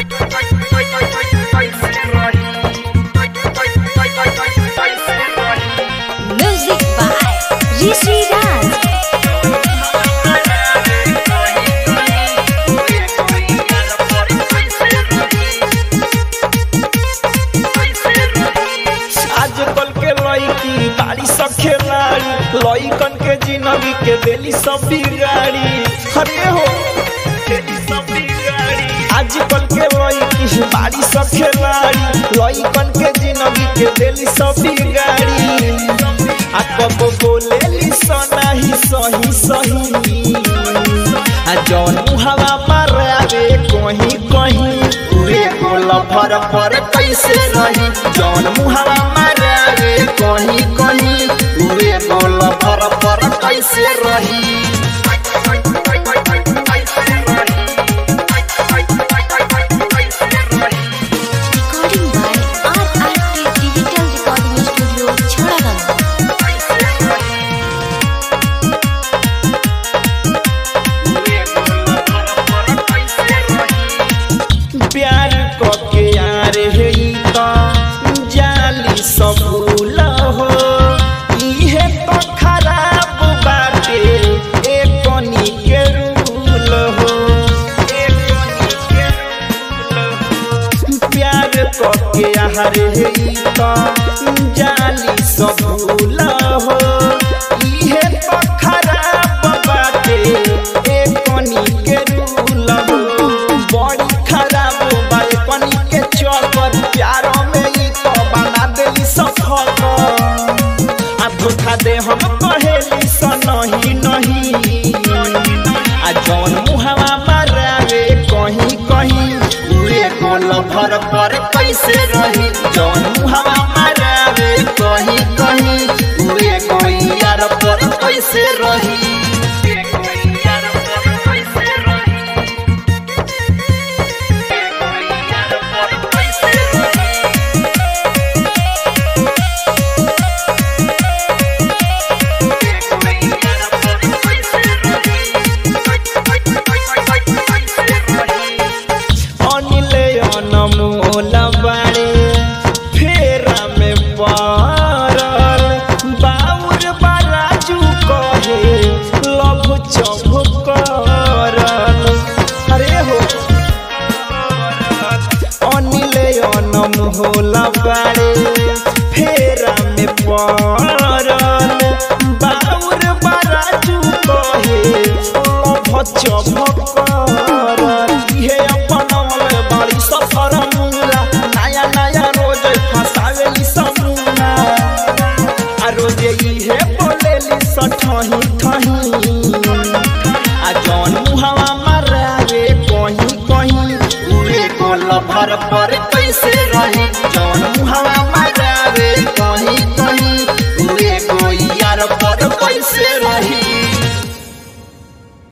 Music by Rishi Raj. आजकल के लड़की बाड़ी सब खेलाड़ी लड़कन के जिंदगी के देली सब बिगाड़ी अरे हो देली सब बिगाड़ी आजकल के लड़की बाड़ी सब खेलाड़ी लड़कन के जिंदगी के देली सब बिगाड़ी आ कब बोलेली सनाही सही सही आ जौन हवा मारे कहीं कहीं उहे गोल भर पर कैसे रही जौन मुहावा मारे कहीं कहीं उहे गोल भर पर कैसे रही Recording by RRT Digital Recording Studio, Chharagan. प्यार के यार है तो जाली सब भूल हो इहे तो खराब बाटे एक कनी के रूल हो एक कनी के रूल हो प्यार के यार है तो जाली सब भूल हो इहे तो खराब बाटे एक कनी के रूल हो बड़ी खराब बाई कनी के चौकर प्यार में ई तो बना देली सफल आ धोखा दे हम कहेली स नहीं नहीं आ जौन मुहावा मारे कहीं कहीं उहे गोल भर पर कैसे रही जौन मुहावा मारे कहीं कहीं उहे कोई यार पर कैसे रही अनिले अनमोल बारे फेरा में पड़ल बाउर बाराजू कहे लभ चभ करल अरे हो अनिले अनमोल बारे फेरा में पड़ल बाउर बाराजू कहे लभ चभ करल इहे अपनौले बड़ी सफर मुला नया नया रोज फसावेली समूना आ रोज इहे बोलेली सठही ठही आ जौन मुहावा मारे कहीं कहीं उहे गोल भर पर कैसे रही